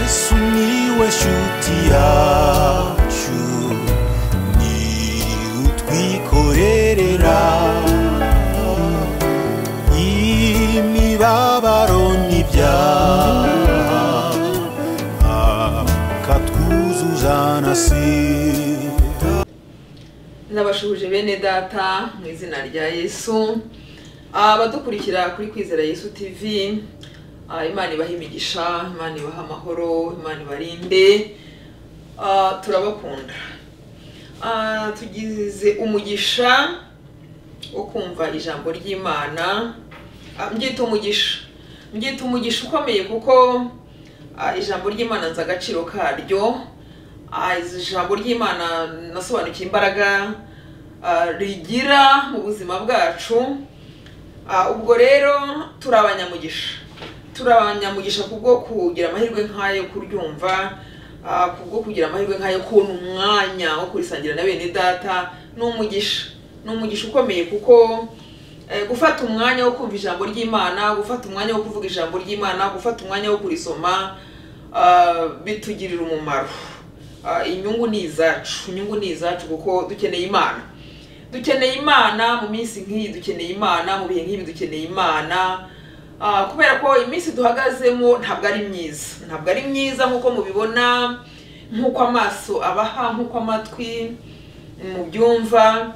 Sumiłeś utiaciu Ni utwikorerera Imibabaro n'ibyaha Akatwuzuza na sida n'abashuhuje bene data mu izina rya yesu abadukurikira kuri kwizera yesu tv ah, imana ibahe imigisha imana ibahe amahoro imana ibarinde Ah, turabakunda Ah, tugize umugisha wo kumva ijambo ry'imana Ah, mbyita umugisha mbyita umugisha ukomeye kuko ah, ijambo ry'imana nzi agaciro karyo Ah, ijambo ry'imana nasobanukiye imbaraga ah, rigira mu buzima bwacu Ah, ubwo rero turi abanyamugisha turi abanyamugisha kubwo kugira amahirwe nk'ayo kuryumva ah, kubwo kugira amahirwe nk'ayo kubona umwanya wo kurisangira na bene data ni umugisha ni umugisha ukomeye kuko eh, gufata umwanya wo kumva ijambo ry'imana gufata umwanya wo kuvuga ijambo ry'imana gufata umwanya wo kurisoma ah, bitugirira umumaro Ah, inyungu ni izacu inyungu ni izacu kuko dukeneye imana dukeneye imana mu minsi nk'iyi dukeneye imana mu bihe nk'ibi dukeneye imana Ah, kubera ko iminsi duhagazemo ntabwo ari myiza ntabwo ari myiza nk'uko mubibona nk'uko amaso abaha nk'uko amatwi mubyumva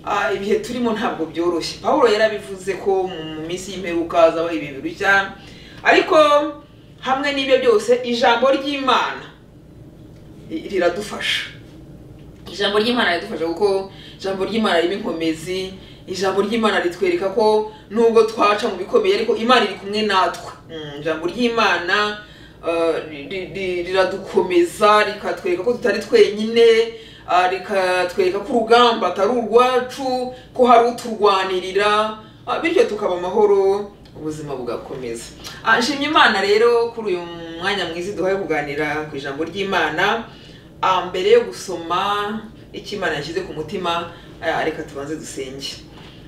Ah, ibihe turimo ntabwo byoroshye pawulo yarabivuze ko mu mu minsi y'imperuka hazabaho ibihe birushya ariko hamwe n'ibyo byose ijambo ry'imana i- riradufasha ijambo ry'imana ridufasha kuko ijambo ry'imana ririmo inkomezi ijambo ry'imana ritwereka ko nubwo twaca mu bikomeye ariko imana iri kumwe natwe Mm, ijambo ry'imana uh, ri- ri- ri- riradukomeza rikatwereka ko tutari twenyine ah, rikatwereka ko urugamba atari urwacu ko hari uturwanirira ah, bityo tukaba amahoro ubuzima bugakomeza Ah, nshimye imana rero kuri uyu mwanya mwiza duhaye kuganira ku ijambo ry'imana Ah, mbere yo gusoma icyo imana yashyize ku mutima ah, reka tubanze dusenge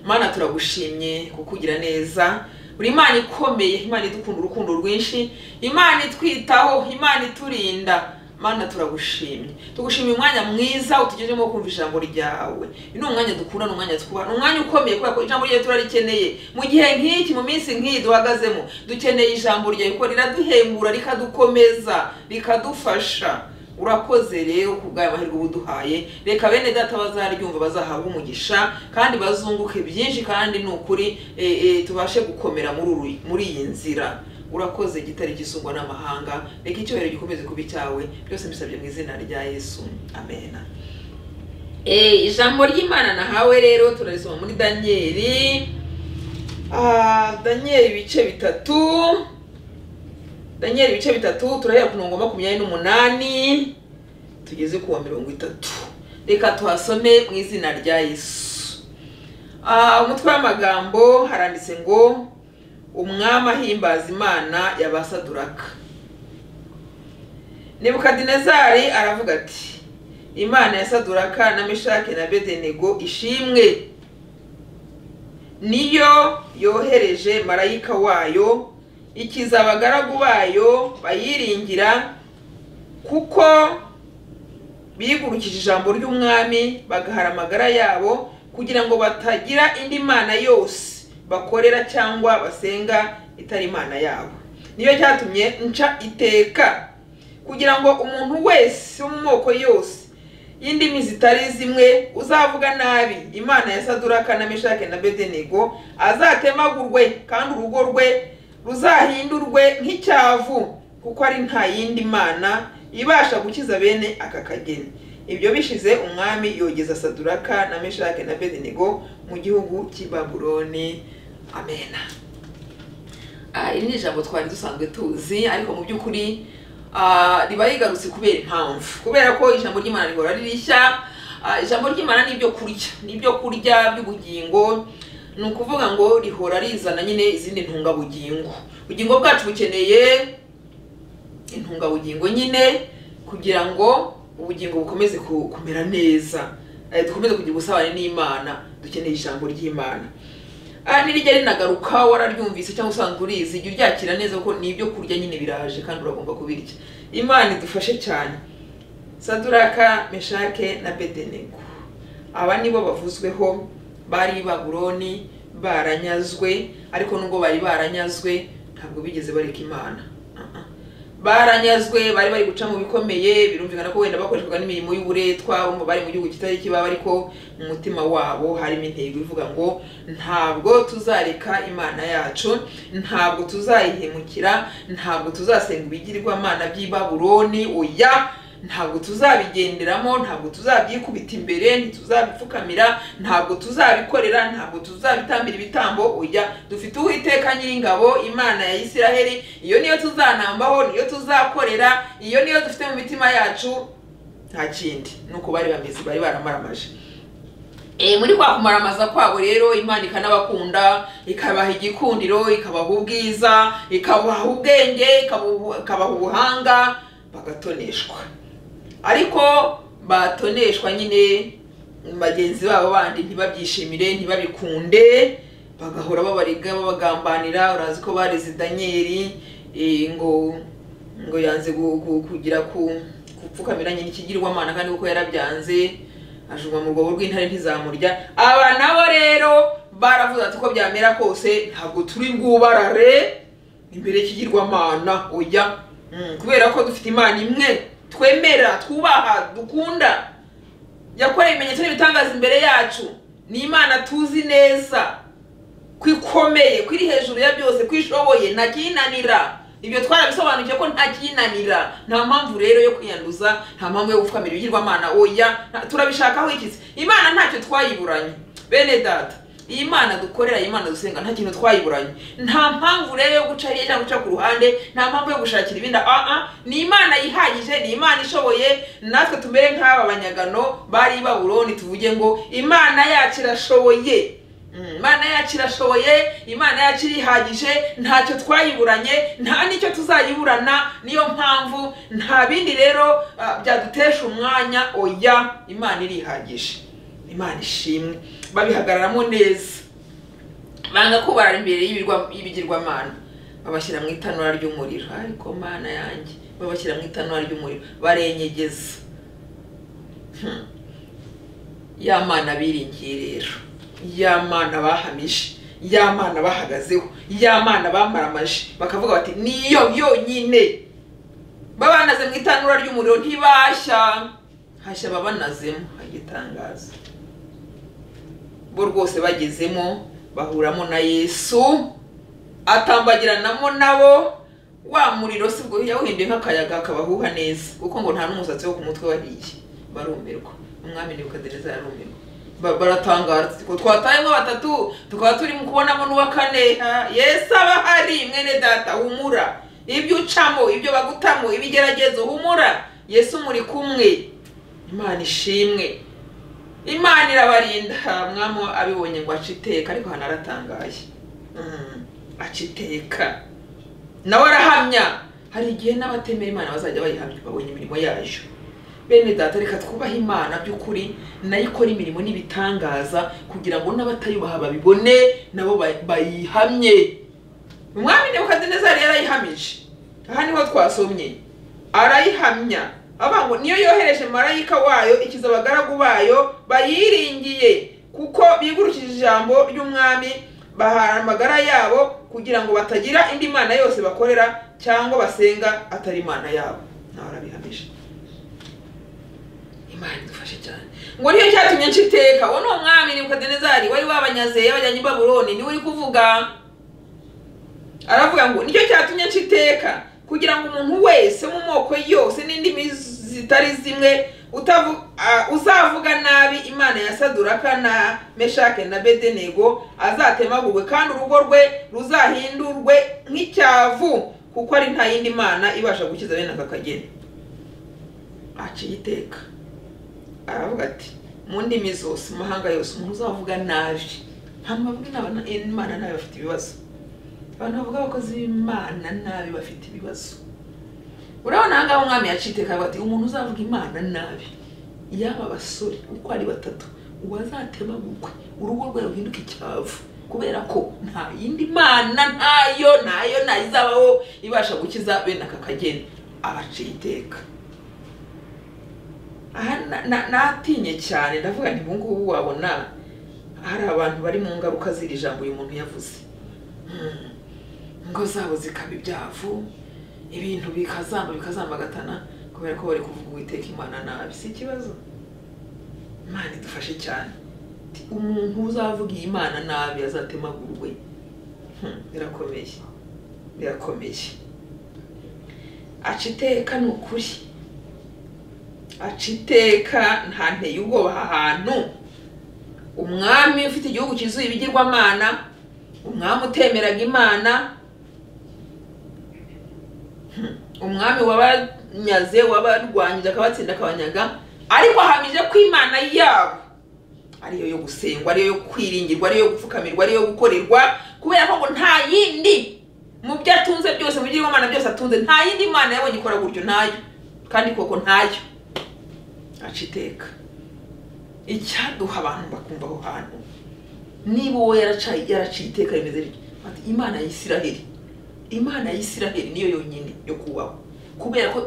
mana turagushimye kukugira neza uri imana ikomeye imana idukunda urukundo rwinshi imana itwitaho imana iturinda mana turagushimye tugushimiye umwanya mwiza utugejemo wo kumva ijambo ryawe uyu ni umwanya dukunda ni umwanya twubaha ni umwanya ukomeye kubera ko ijambo ryawe turarikeneye mu gihe nk'iki mu minsi nk'iyi duhagazemo dukeneye ijambo ryawe kuko riraduhembura rikadukomeza rikadufasha urakoze rero ku bwayo mahirwe ubuduhaye reka bene data bazaryumva bazahabwa umugisha kandi bazunguke byinshi kandi ni ukuri e, e, tubashe gukomera muri uru- muri iyi nzira urakoze gitare gisungwa n'amahanga reka icyubahiro gikomeze kuba icyawe byose mbisabye mu izina rya yesu amena Eh, ijambo ry'imana nahawe rero turarisoma muri daniyeli Ah, daniyeli ibice bitatu daniel ibice bitatu turahera ku mirongo makumyabiri n'umunani tugeze ku wa mirongo itatu reka tuhasome mu izina rya yesu Ah, umutwe w'amagambo haranditse ngo umwami ahimbaza imana y'abasaduraka nebukadinezari aravuga ati imana ya saduraka na meshake na bedenego ishimwe niyo yohereje marayika wayo ikiza abagaragu bayo bayiringira kuko bigurukije ijambo ry'umwami bagahara amagara yabo kugira ngo batagira indi mana yose bakorera cyangwa basenga itari imana yabo niyo cyatumye nca iteka kugira ngo umuntu wese wo mu moko yose y'indimi zitari zimwe uzavuga nabi imana ya saduraka na meshake na bedenego azatemagurwe kandi urugo rwe ruzahindurwe nk'icyavu kuko ari nta yindi mana ibasha gukiza bene aka kageni ibyo bishize umwami yogeza saduraka na meshake na bedenego mu gihugu cy'i babuloni amena Ah, iri ni ijambo twari dusanzwe tuzi ariko mu by'ukuri ah, riba rigarutse kubera impamvu kubera ko ijambo ry'imana rihora ari rishya Ah, ijambo ry'imana ni ibyo kurya ni ibyo kurya by'ubugingo ni ukuvuga ngo rihora rizana nyine izindi ntungabugingo ubugingo bwacu bukeneye intungabugingo nyine kugira ngo ubugingo bukomeze ku- kumera neza Eh, dukomeze kugira ubusabane n'imana dukeneye ijambo ry'imana Ah, nirijya rinagaruka wararyumvise cyangwa usanga urizi jya uryakira neza kuko ni ibyo kurya nyine biraje kandi uragomba kubirya imana idufashe cyane saduraka meshake na bedenego aba nibo bavuzweho bari i babuloni baranyazwe ariko nubwo bari baranyazwe ntabwo bigeze bareka imana Ah, ah. baranyazwe bari bari guca mu bikomeye birumvikana ko wenda bakoreshwaga n'imirimo y'uburetwa bumva bari mu gihugu kitari kibaba ariko mu mutima wabo harimo intego ivuga ngo ntabwo tuzareka imana yacu ntabwo tuzayihemukira ntabwo tuzasenga ibigirwamana by'i babuloni oya ntabwo tuzabigenderamo ntabwo tuzabyikubita imbere ntituzabipfukamira ntabwo tuzabikorera ntabwo tuzabitambira ibitambo oya dufite uwiteka nyiringabo imana ya isiraheli iyo niyo tuzanambaho niyo tuzakorera iyo niyo dufite mu mitima yacu nta kindi nuko bari bameze bari baramaramaje Eh, muri kwa kumaramaza kwabo rero imana ikanabakunda ikabaha igikundiro ikabaha ubwiza ikabaha ubwenge ikabuha- ikabaha ubuhanga bagatoneshwa ariko batoneshwa nyine bagenzi babo bandi ntibabyishimire ntibabikunde bagahora babariga babagambanira urazi ko bareze daniyeli eh, ngo ngo yanze gu- gu- kugira ku gupfukamira nyina ikigirwamana kandi kuko yarabyanze ajugunywa mu rwobo rw'intare ntizamurya aba nabo rero baravuze ati uko byamera kose ntabwo turi bwubarare imbere y'ikigirwamana oya Mm, kubera ko dufite imana imwe twemera twubaha dukunda yakoreye ibimenyetso n'ibitangaza imbere yacu ni imana tuzi neza kwikomeye kwiri hejuru ya byose kwishoboye nta kiyinanira ibyo twarabisobanukiwe ko nta kiyinanira nta mpamvu rero yo kwiyanduza nta mpamvu yo gupfukamira ibigirwamana oya nta- turabishakaho ikizi imana ntacyo twayiburanye bene data iyi mana dukorera iyi mana dusenga nta kintu twayiburanye nta mpamvu rero yo guca hirya cyangwa guca ku ruhande nta mpamvu yo gushakira ibindi aa ni imana yihagije ni imana ishoboye natwe tumere nk'aba banyagano bari i babuloni tuvuge ngo imana yacu irashoboye Mm, imana yacu irashoboye imana yacu irihagije ntacyo twayiburanye nta n'icyo tuzayiburana niyo mpamvu nta bindi rero ah, byadutesha umwanya oya imana irihagije imana ishimwe babihagararamo neza banga kubarara imbere y'ibirwa- y'ibigirwamana babashyira mu itanura ry'umuriro ariko mana yanjye babashyira mu itanura ry'umuriro barenyegeza Hmm. ya mana biringiye rero ya mana bahamije ya mana bahagazeho ya mana bamaramaje bakavuga bati niyo yonyine babanaze mu itanura ry'umuriro ntibashya hashya babanazemo agitangaza bo rwose bagezemo bahuramo na yesu atambagiranamo nabo wa muriro si bwo yawuhinduye nk'akayaga akabahuha neza kuko ngo nta n'umusatsi wo ku mutwe wariye barumirwa umwami nebukadineza yarumirwa Ba- baratangara ati, "Twe twatayemo batatu tukaba turimo kubonamo n'uwa kane Ah, yesu aba ahari mwene data humura ibyo ucamo ibyo bagutamo ibigeragezo humura yesu muri kumwe imana ishimwe imana irabarinda mwamo abibonye ngo ace iteka ariko hano aratangaye Mm, aca iteka nawe arahamya hari igihe n'abatemera imana bazajya bayihamya babonye imirimo yayo bene data reka twubahe imana by'ukuri nayo ikora imirimo n'ibitangaza kugira ngo n'abatayubaha babibone nabo ba- bayihamye umwami nebukadinezari yarayihamije aha niho twasomye arayihamya avuga ngo niyo yohereje marayika wayo ikiza abagaragu bayo bayiringiye kuko bigurukije ijambo ry'umwami bahara amagara yabo kugira ngo batagira indi mana yose bakorera cyangwa basenga atari imana yabo nawe arabihamije imana idufashe cyane ngo niyo cyatumye nca iteka uwo ni umwami nebukadinezari wari wabanyaze yabajyanye i babuloni niwe uri kuvuga aravuga ngo nicyo cyatumye nca iteka kugira ngo umuntu wese mu moko yose n'indimi zitari zimwe utavu- a- uzavuga nabi imana ya saduraka na meshake na bedenego azatemagurwe kandi urugo rwe ruzahindurwe nk'icyavu kuko ari nta yindi mana ibasha gukiza bene aka kageni aciye iteka aravuga ati mu ndimi zose mu mahanga yose umuntu uzavuga nabi nta mavuga inama- imana nabi bafite ibibazo abantu bavuga abakozi b'imana nabi bafite ibibazo urabona aha ngaha umwami yaciteka avuga ati umuntu uzavuga imana nabi yaba abasore uko ari batatu uwazatema bukwe urugo rwe ruhinduka icyavu kubera ko nta yindi mana ntayo ntayo ntayizabaho ibasha gukiza bene aka kageni abaciye iteka aha na- na- natinye cyane ndavuga nti ubungubu wabona hari abantu bari mu ngaruka z'iri jambo uyu muntu yavuze Hmm. ingo zabo zikaba ibyavu ibintu bikazamba bikazambagatana kubera ko bari kuvuga uwiteka imana nabi si ikibazo imana idufashe cyane Ti- umuntu uzavuga iyi imana nabi azatemagurwe Hmm, birakomeye birakomeye aca iteka ni ukuri aca iteka ntanteye ubwoba aha hantu umwami ufite igihugu kizuye ibigirwamana umwami utemeraga imana Hmm. umwami wabanyaze wabarwanyije akabatsinda akabanyaga ariko ahamije ko imana yabo ariyo yo gusengwa ariyo yo kwiringirwa ariyo yo gupfukamirwa ariyo yo gukorerwa kubera ko ngo nta yindi mu byo atunze byose mu bigirwamana byose atunze nta yindi mana yabonye ikora gutyo ntayo kandi koko ntayo aca iteka icyaduha abantu bakumva aho hantu niba uwo yaracaye yaraciye iteka rimeze rityo ati imana ya isiraheli imana ya isiraheli niyo yonyine yo kubaho kubera ko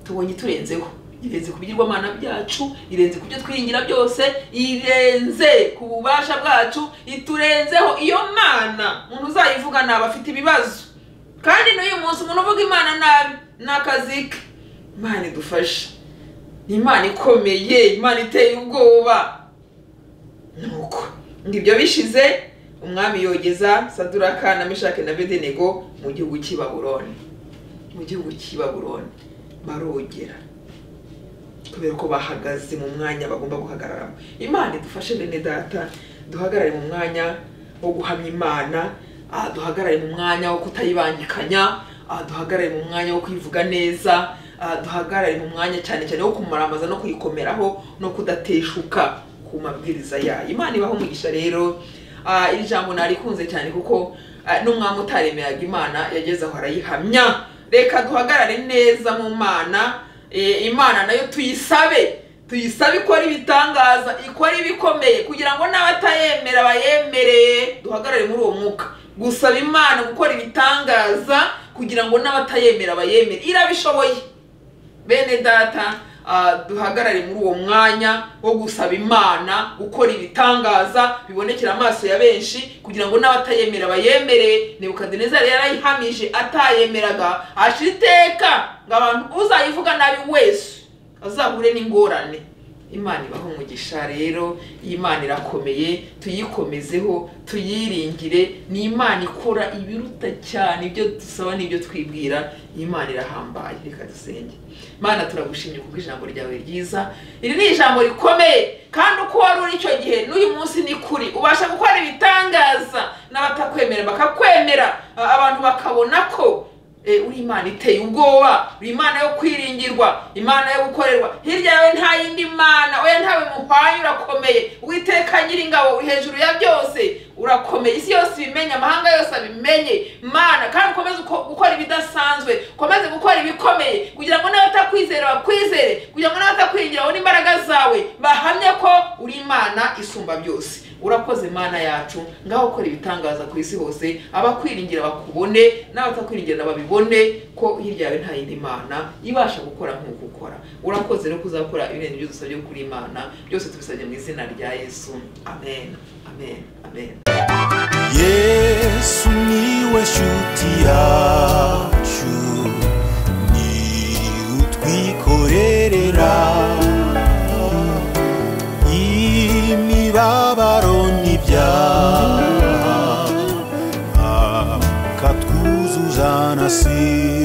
tubonye turenzeho irenze ku bigirwamana byacu irenze ku byo twiringira byose irenze ku bubasha bwacu iturenzeho iyo mana umuntu uzayivuga naba afite ibibazo kandi n'uyu munsi umuntu uvuga imana nabi ni akazi ke imana idufashe ni imana ikomeye imana iteye ubwoba nuko ngibyo bishize umwami yogeza saduraka na meshake na bedenego mu gihugu cy'i baburoni mu gihugu cy'i baburoni barogera kubera ko bahagaze mu mwanya bagomba guhagararamo imana idufashe bene data duhagarare mu mwanya wo guhamya imana ah, duhagarare mu mwanya wo kutayibangikanya ah, duhagarare mu mwanya wo kwivuga neza ah, duhagarare mu mwanya cyane cyane wo kumurambaza no kuyikomeraho no kudateshuka ku mabwiriza yayo imana ibaho umugisha rero Ah, iri jambo narikunze cyane kuko ah, n'umwami utaremeraga imana yageze aho arayihamya reka duhagarare neza mu mana Eh, imana nayo tuyisabe tuyisabe ikora ibitangaza ikora ibikomeye kugira ngo n'abatayemera bayemereye duhagarare muri uwo mwuka gusaba imana gukora ibitangaza kugira ngo n'abatayemera bayemere irabishoboye bene data ah, duhagarare muri uwo mwanya wo gusaba imana gukora ibitangaza bibonekera amaso ya benshi kugira ngo n'abatayemera bayemere nebukadinezari yarayihamije atayemeraga ashira iteka ngo abantu uzayivuga nabi wese azahure n'ingorane imana ibaho umugisha rero iyi imana irakomeye tuyikomezeho tuyiringire ni imana ikora ibiruta cyane ibyo dusaba n'ibyo twibwira iyi imana irahambaye reka dusenge mana turagushimye kuko ijambo ryawe ryiza iri ni ijambo rikomeye kandi uko wari uri icyo gihe n'uyu munsi ni kuri ubasha gukora ibitangaza n'abatakwemera bakakwemera a- abantu bakabona ko Eh, uri imana iteye ubwoba uri imana yo kwiringirwa imana yo gukorerwa hirya yawe nta yindi mana oya ntawe muhwanye urakomeye witeka nyiringabo uri hejuru ya byose urakomeye isi yose ibimenye amahanga yose abimenye mana kandi ukomeze uko- gukora ibidasanzwe ukomeze gukora ibikomeye kugira ngo n'abatakwizera bakwizere kugira ngo n'abatakwiringira babone imbaraga zawe bahamye ko uri imana isumba byose urakoze mana yacu ngaho ukora ibitangaza ku isi hose abakwiringira bakubone n'abatakwiringira babibone ko hirya yawe nta yindi mana ibasha gukora nk'uko ukora urakoze rero kuzakora ibirenze ibyo dusabye kuri imana byose tubisabye mu izina rya yesu amen amen amen yesu niwe shuti yacu ni utwikorerera imibabaro n'ibyaha akatwuzuza na si